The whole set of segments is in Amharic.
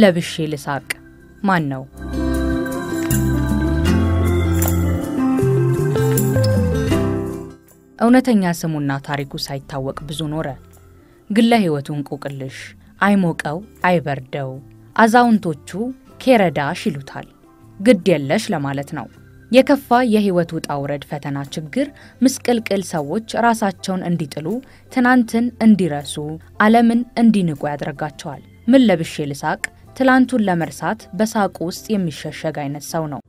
ለብሼ ልሳቅ? ማን ነው? እውነተኛ ስሙና ታሪኩ ሳይታወቅ ብዙ ኖረ። ግለ ሕይወቱ እንቆቅልሽ፣ አይሞቀው አይበርደው፣ አዛውንቶቹ ኬረዳሽ ይሉታል። ግድ የለሽ ለማለት ነው። የከፋ የሕይወት ውጣ ውረድ፣ ፈተና፣ ችግር፣ ምስቅልቅል ሰዎች ራሳቸውን እንዲጥሉ፣ ትናንትን እንዲረሱ፣ ዓለምን እንዲንቁ ያደርጋቸዋል። ምን ለብሼ ልሳቅ? ትላንቱን ለመርሳት በሳቁ ውስጥ የሚሸሸግ አይነት ሰው ነው።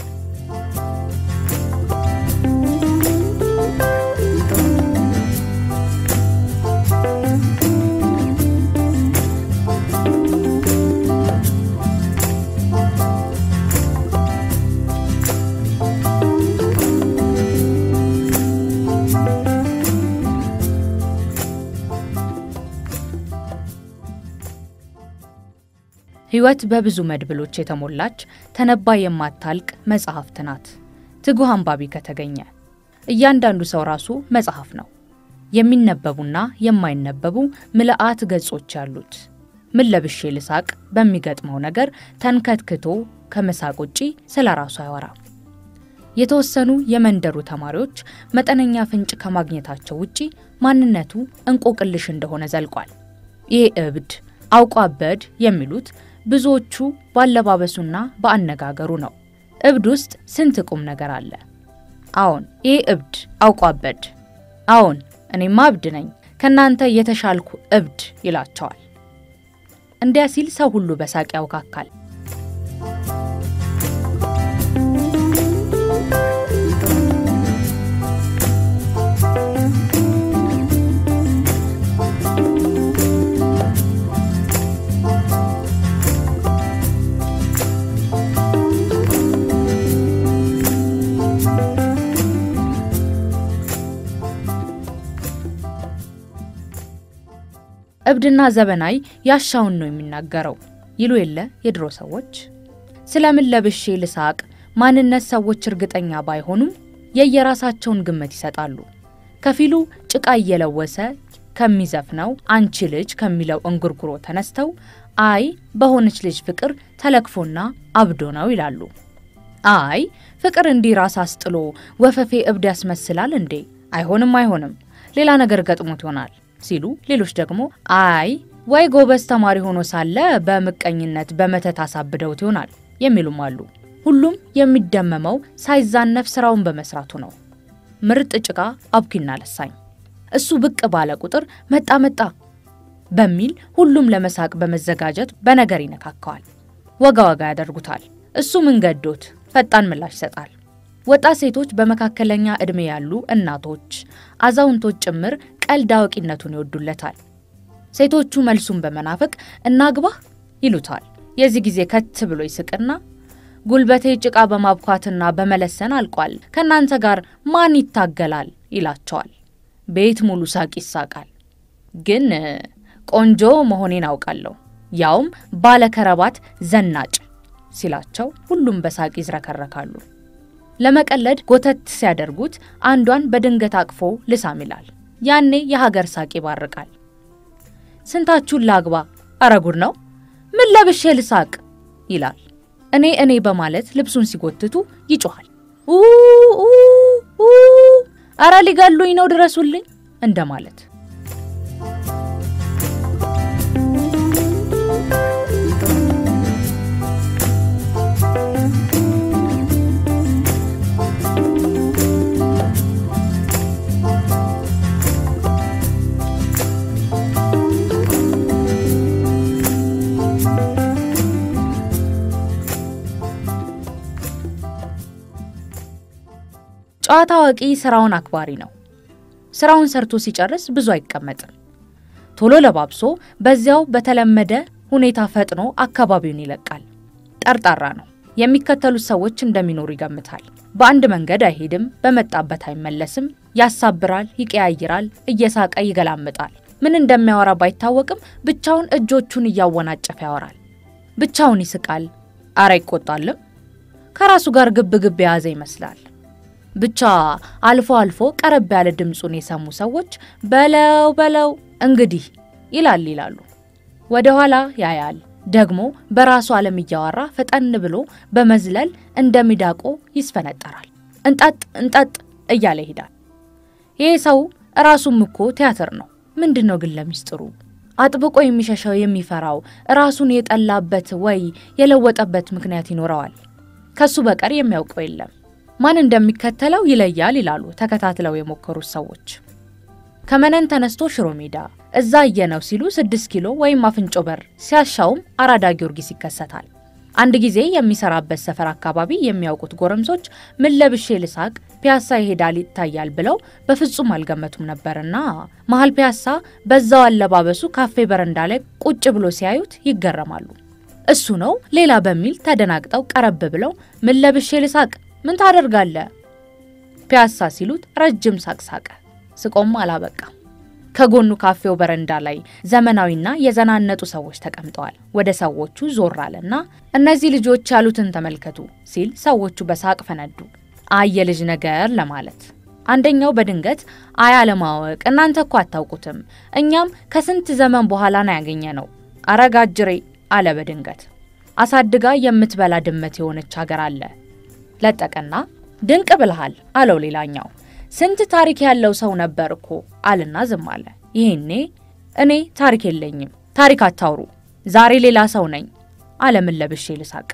ሕይወት በብዙ መድብሎች የተሞላች ተነባ የማታልቅ መጽሐፍት ናት። ትጉህ አንባቢ ከተገኘ እያንዳንዱ ሰው ራሱ መጽሐፍ ነው። የሚነበቡና የማይነበቡ ምልአት ገጾች ያሉት። ምን ለብሼ ልሳቅ በሚገጥመው ነገር ተንከትክቶ ከመሳቅ ውጪ ስለ ራሱ አያወራም። የተወሰኑ የመንደሩ ተማሪዎች መጠነኛ ፍንጭ ከማግኘታቸው ውጪ ማንነቱ እንቆቅልሽ እንደሆነ ዘልቋል። ይሄ እብድ አውቆ አበድ የሚሉት ብዙዎቹ ባለባበሱና በአነጋገሩ ነው። እብድ ውስጥ ስንት ቁም ነገር አለ። አዎን ይሄ እብድ አውቆ አበድ፣ አዎን እኔማ እብድ ነኝ፣ ከእናንተ የተሻልኩ እብድ ይላቸዋል። እንዲያ ሲል ሰው ሁሉ በሳቅ ያውካካል። እብድና ዘበናይ ያሻውን ነው የሚናገረው ይሉ የለ የድሮ ሰዎች። ስለምን ለብሼ ልሳቅ ማንነት ሰዎች እርግጠኛ ባይሆኑም የየራሳቸውን ግምት ይሰጣሉ። ከፊሉ ጭቃ እየለወሰ ከሚዘፍነው አንቺ ልጅ ከሚለው እንጉርጉሮ ተነስተው አይ በሆነች ልጅ ፍቅር ተለክፎና አብዶ ነው ይላሉ። አይ ፍቅር እንዲህ ራስ አስጥሎ ወፈፌ እብድ ያስመስላል እንዴ? አይሆንም አይሆንም፣ ሌላ ነገር ገጥሞት ይሆናል ሲሉ ሌሎች ደግሞ አይ ወይ ጎበዝ ተማሪ ሆኖ ሳለ በምቀኝነት በመተት አሳብደውት ይሆናል የሚሉም አሉ። ሁሉም የሚደመመው ሳይዛነፍ ስራውን በመስራቱ ነው። ምርጥ ጭቃ አብኪና ለሳኝ እሱ ብቅ ባለ ቁጥር መጣ መጣ በሚል ሁሉም ለመሳቅ በመዘጋጀት በነገር ይነካከዋል። ወጋ ወጋ ያደርጉታል። እሱ ምን ገዶት ፈጣን ምላሽ ይሰጣል። ወጣት ሴቶች፣ በመካከለኛ ዕድሜ ያሉ እናቶች፣ አዛውንቶች ጭምር ቀልድ አዋቂነቱን ይወዱለታል። ሴቶቹ መልሱን በመናፈቅ እናግባህ ይሉታል። የዚህ ጊዜ ከት ብሎ ይስቅና ጉልበቴ ጭቃ በማብኳትና በመለሰን አልቋል፣ ከእናንተ ጋር ማን ይታገላል ይላቸዋል። ቤት ሙሉ ሳቅ ይሳቃል። ግን ቆንጆ መሆኔን አውቃለሁ፣ ያውም ባለከረባት ዘናጭ ሲላቸው ሁሉም በሳቅ ይዝረከረካሉ። ለመቀለድ ጎተት ሲያደርጉት አንዷን በድንገት አቅፎ ልሳም ይላል። ያኔ የሀገር ሳቅ ይባርቃል። ስንታችሁን ላግባ? አረ ጉድ ነው! ምን ለብሼ ልሳቅ ይላል። እኔ እኔ በማለት ልብሱን ሲጎትቱ ይጮኋል። አረ ሊገሉኝ ነው ድረሱልኝ እንደማለት። ጨዋታ አዋቂ ስራውን አክባሪ ነው። ስራውን ሰርቶ ሲጨርስ ብዙ አይቀመጥም። ቶሎ ለባብሶ በዚያው በተለመደ ሁኔታ ፈጥኖ አካባቢውን ይለቃል። ጠርጣራ ነው። የሚከተሉት ሰዎች እንደሚኖሩ ይገምታል። በአንድ መንገድ አይሄድም፣ በመጣበት አይመለስም፣ ያሳብራል፣ ይቀያይራል፣ እየሳቀ ይገላምጣል። ምን እንደሚያወራ ባይታወቅም ብቻውን እጆቹን እያወናጨፈ ያወራል። ብቻውን ይስቃል። አረ ይቆጣልም። ከራሱ ጋር ግብ ግብ የያዘ ይመስላል። ብቻ አልፎ አልፎ ቀረብ ያለ ድምፁን የሰሙ ሰዎች በለው በለው እንግዲህ ይላል ይላሉ። ወደ ኋላ ያያል፣ ደግሞ በራሱ ዓለም እያወራ ፈጠን ብሎ በመዝለል እንደ ሚዳቆ ይስፈነጠራል። እንጠጥ እንጠጥ እያለ ይሄዳል። ይህ ሰው ራሱም እኮ ቲያትር ነው። ምንድን ነው ግን ለሚስጥሩ አጥብቆ የሚሸሸው የሚፈራው ራሱን የጠላበት ወይ የለወጠበት ምክንያት ይኖረዋል። ከሱ በቀር የሚያውቀው የለም። ማን እንደሚከተለው ይለያል ይላሉ ተከታትለው የሞከሩት ሰዎች። ከመነን ተነስቶ ሽሮ ሜዳ እዛ እየነው ሲሉ ስድስት ኪሎ ወይም አፍንጮ በር ሲያሻውም አራዳ ጊዮርጊስ ይከሰታል። አንድ ጊዜ የሚሰራበት ሰፈር አካባቢ የሚያውቁት ጎረምሶች ምን ለብሼ ልሳቅ ፒያሳ ይሄዳል ይታያል ብለው በፍጹም አልገመቱም ነበርና መሀል ፒያሳ በዛው አለባበሱ ካፌ በረንዳ ላይ ቁጭ ብሎ ሲያዩት ይገረማሉ። እሱ ነው ሌላ በሚል ተደናግጠው ቀረብ ብለው ምን ለብሼ ልሳቅ ምን ታደርጋለ ፒያሳ ሲሉት ረጅም ሳቅ ሳቀ። ስቆም አላበቃም። ከጎኑ ካፌው በረንዳ ላይ ዘመናዊና የዘናነጡ ሰዎች ተቀምጠዋል። ወደ ሰዎቹ ዞር አለና እነዚህ ልጆች ያሉትን ተመልከቱ ሲል ሰዎቹ በሳቅ ፈነዱ። አይ የልጅ ነገር ለማለት አንደኛው በድንገት አይ አለማወቅ፣ እናንተ እኮ አታውቁትም፣ እኛም ከስንት ዘመን በኋላ ነው ያገኘ ነው። አረጋጅሬ አለ በድንገት አሳድጋ የምትበላ ድመት የሆነች ሀገር አለ። ለጠቀና ድንቅ ብልሃል አለው ሌላኛው ስንት ታሪክ ያለው ሰው ነበር እኮ አልና ዝም አለ። ይሄኔ እኔ ታሪክ የለኝም፣ ታሪክ አታውሩ፣ ዛሬ ሌላ ሰው ነኝ አለ። ምን ለብሼ ልሳቅ?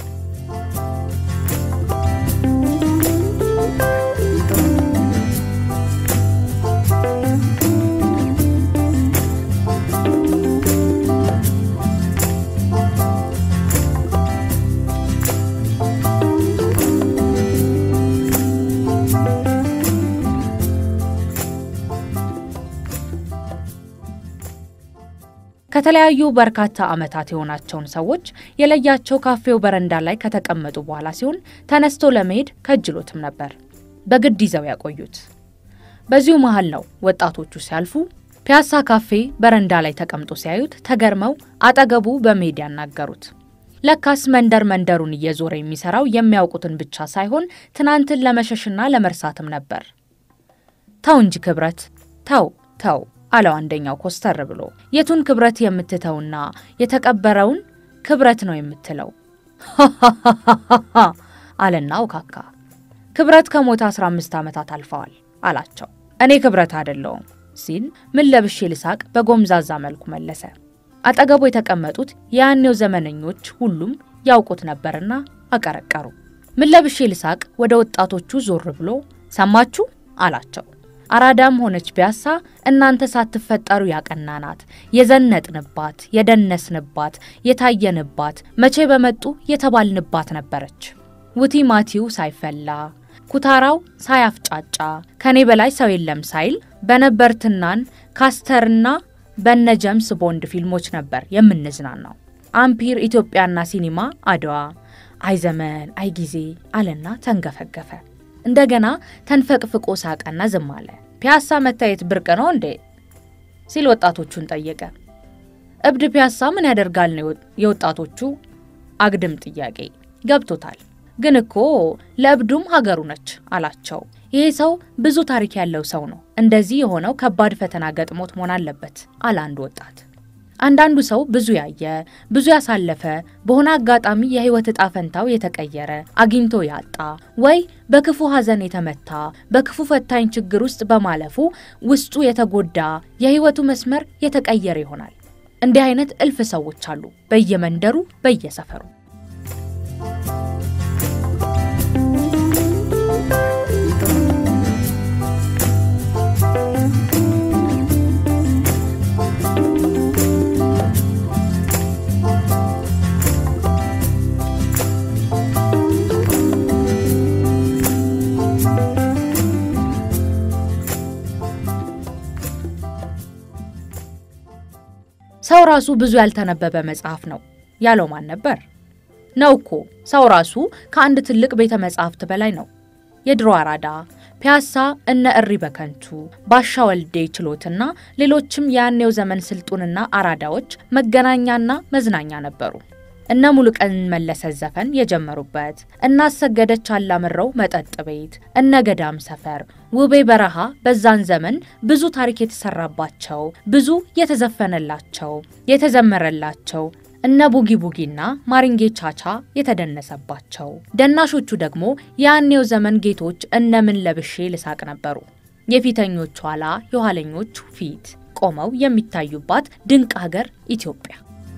ከተለያዩ በርካታ ዓመታት የሆናቸውን ሰዎች የለያቸው ካፌው በረንዳ ላይ ከተቀመጡ በኋላ ሲሆን ተነስቶ ለመሄድ ከጅሎትም ነበር በግድ ይዘው ያቆዩት። በዚሁ መሀል ነው ወጣቶቹ ሲያልፉ ፒያሳ ካፌ በረንዳ ላይ ተቀምጦ ሲያዩት ተገርመው አጠገቡ በመሄድ ያናገሩት። ለካስ መንደር መንደሩን እየዞረ የሚሰራው የሚያውቁትን ብቻ ሳይሆን ትናንትን ለመሸሽና ለመርሳትም ነበር። ተው እንጂ ክብረት ተው ተው አለው አንደኛው ኮስተር ብሎ። የቱን ክብረት የምትተውና የተቀበረውን ክብረት ነው የምትለው? አለና ውካካ። ክብረት ከሞተ 15 ዓመታት አልፈዋል አላቸው። እኔ ክብረት አይደለውም ሲል ምን ለብሼ ልሳቅ በጎምዛዛ መልኩ መለሰ። አጠገቡ የተቀመጡት የያኔው ዘመነኞች ሁሉም ያውቁት ነበርና አቀረቀሩ። ምን ለብሼ ልሳቅ ወደ ወጣቶቹ ዞር ብሎ ሰማችሁ አላቸው። አራዳም ሆነች ፒያሳ እናንተ ሳትፈጠሩ ያቀናናት የዘነጥንባት፣ የደነስንባት፣ የታየንባት መቼ በመጡ የተባልንባት ነበረች። ውቲ ማቲው ሳይፈላ ኩታራው ሳያፍጫጫ ከኔ በላይ ሰው የለም ሳይል በነበርትናን ካስተርና በነ ጀምስ ቦንድ ፊልሞች ነበር የምንዝናናው። አምፒር ኢትዮጵያና ሲኒማ አድዋ፣ አይ ዘመን አይ ጊዜ አለና ተንገፈገፈ። እንደገና ተንፈቅፍቆ ሳቀና ዝም አለ። ፒያሳ መታየት ብርቅ ነው እንዴ ሲል ወጣቶቹን ጠየቀ። እብድ ፒያሳ ምን ያደርጋል ነው የወጣቶቹ አግድም ጥያቄ። ገብቶታል። ግን እኮ ለእብዱም ሀገሩ ነች አላቸው። ይሄ ሰው ብዙ ታሪክ ያለው ሰው ነው። እንደዚህ የሆነው ከባድ ፈተና ገጥሞት መሆን አለበት አለ አንድ ወጣት። አንዳንዱ ሰው ብዙ ያየ ብዙ ያሳለፈ በሆነ አጋጣሚ የህይወት እጣ ፈንታው የተቀየረ አግኝቶ ያጣ ወይ በክፉ ሐዘን የተመታ በክፉ ፈታኝ ችግር ውስጥ በማለፉ ውስጡ የተጎዳ የህይወቱ መስመር የተቀየረ ይሆናል። እንዲህ አይነት እልፍ ሰዎች አሉ በየመንደሩ በየሰፈሩ። ሰው ራሱ ብዙ ያልተነበበ መጽሐፍ ነው ያለው ማን ነበር? ነው እኮ ሰው ራሱ ከአንድ ትልቅ ቤተ መጻሕፍት በላይ ነው። የድሮ አራዳ፣ ፒያሳ፣ እነ እሪ በከንቱ፣ ባሻ ወልዴ ችሎትና ሌሎችም የያኔው ዘመን ስልጡንና አራዳዎች መገናኛና መዝናኛ ነበሩ። እነ ሙሉቀን መለሰ ዘፈን የጀመሩበት፣ እነ አሰገደች አላምረው መጠጥ ቤት፣ እነ ገዳም ሰፈር፣ ውቤ በረሃ በዛን ዘመን ብዙ ታሪክ የተሰራባቸው ብዙ የተዘፈነላቸው የተዘመረላቸው እነ ቡጊ ቡጊና ማሪንጌ ቻቻ የተደነሰባቸው፣ ደናሾቹ ደግሞ የያኔው ዘመን ጌቶች እነ ምን ለብሼ ልሳቅ ነበሩ። የፊተኞቹ ኋላ የኋለኞቹ ፊት ቆመው የሚታዩባት ድንቅ ሀገር ኢትዮጵያ።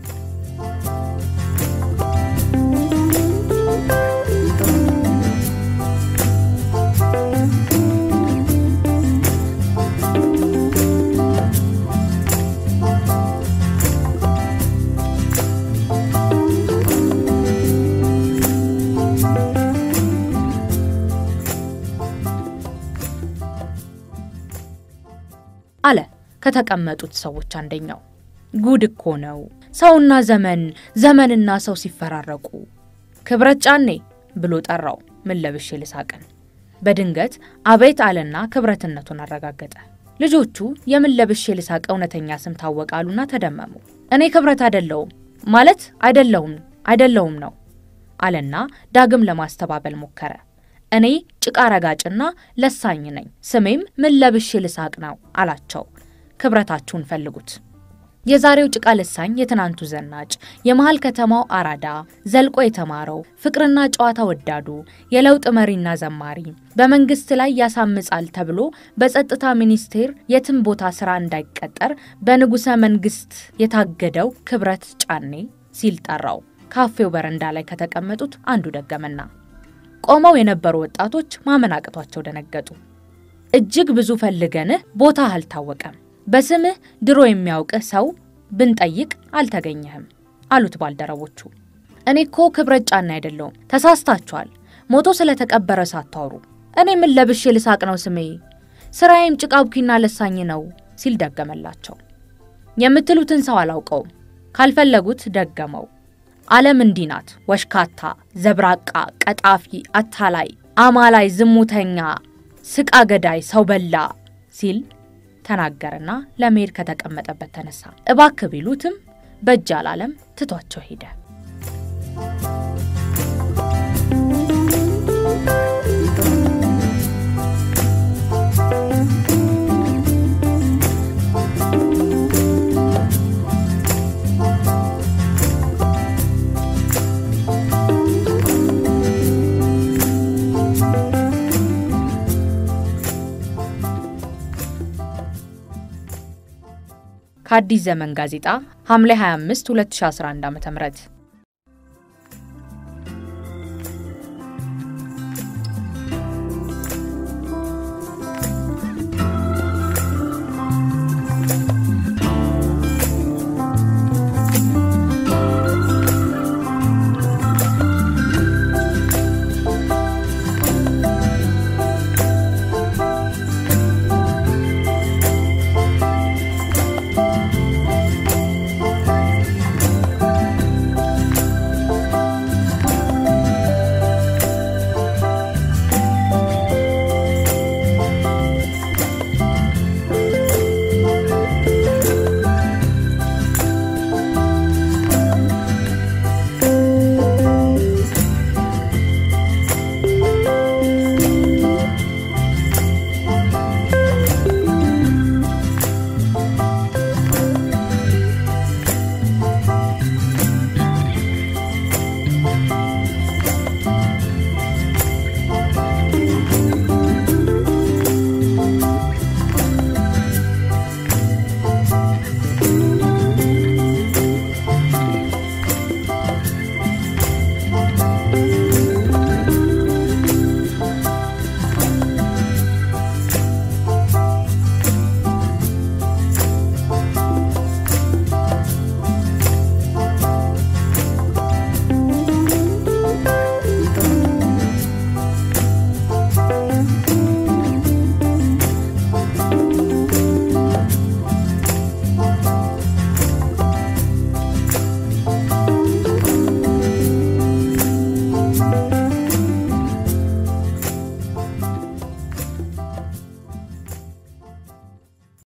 አለ ከተቀመጡት ሰዎች አንደኛው። ጉድ እኮ ነው ሰውና ዘመን፣ ዘመንና ሰው ሲፈራረቁ። ክብረት ጫኔ ብሎ ጠራው ምን ለብሼ ልሳቅን። በድንገት አቤት አለና ክብረትነቱን አረጋገጠ። ልጆቹ የምን ለብሼ ልሳቅ እውነተኛ ስም ታወቃሉና ተደመሙ። እኔ ክብረት አይደለውም ማለት አይደለሁም አይደለሁም ነው አለና ዳግም ለማስተባበል ሞከረ። እኔ ጭቃ ረጋጭና ለሳኝ ነኝ፣ ስሜም ምን ለብሼ ልሳቅ ነው አላቸው። ክብረታችሁን ፈልጉት። የዛሬው ጭቃ ልሳኝ የትናንቱ ዘናጭ፣ የመሃል ከተማው አራዳ፣ ዘልቆ የተማረው ፍቅርና ጨዋታ ወዳዱ፣ የለውጥ መሪና ዘማሪ፣ በመንግስት ላይ ያሳምጻል ተብሎ በጸጥታ ሚኒስቴር የትም ቦታ ስራ እንዳይቀጠር በንጉሠ መንግስት የታገደው ክብረት ጫኔ ሲል ጠራው። ካፌው በረንዳ ላይ ከተቀመጡት አንዱ ደገመና ቆመው የነበሩ ወጣቶች ማመን አቅቷቸው ደነገጡ። እጅግ ብዙ ፈልገንህ ቦታህ አልታወቀም፣ በስምህ ድሮ የሚያውቅህ ሰው ብንጠይቅ አልተገኘህም አሉት ባልደረቦቹ። እኔ እኮ ክብረት ጫኔ አይደለውም፣ ተሳስታችኋል። ሞቶ ስለተቀበረ ሳታወሩ እኔ ምን ለብሼ ልሳቅ ነው ስሜ፣ ስራዬም ጭቃ ቡኪና ለሳኝ ነው ሲል ደገመላቸው። የምትሉትን ሰው አላውቀውም፣ ካልፈለጉት ደገመው። ዓለም እንዲህ ናት፣ ወሽካታ፣ ዘብራቃ፣ ቀጣፊ፣ አታላይ፣ አማላይ፣ ዝሙተኛ፣ ስቃ ገዳይ፣ ሰው በላ ሲል ተናገርና ለመሄድ ከተቀመጠበት ተነሳ። እባክ ቢሉትም በእጅ አላለም፣ ትቷቸው ሄደ። ከአዲስ ዘመን ጋዜጣ ሐምሌ 25 2011 ዓ.ም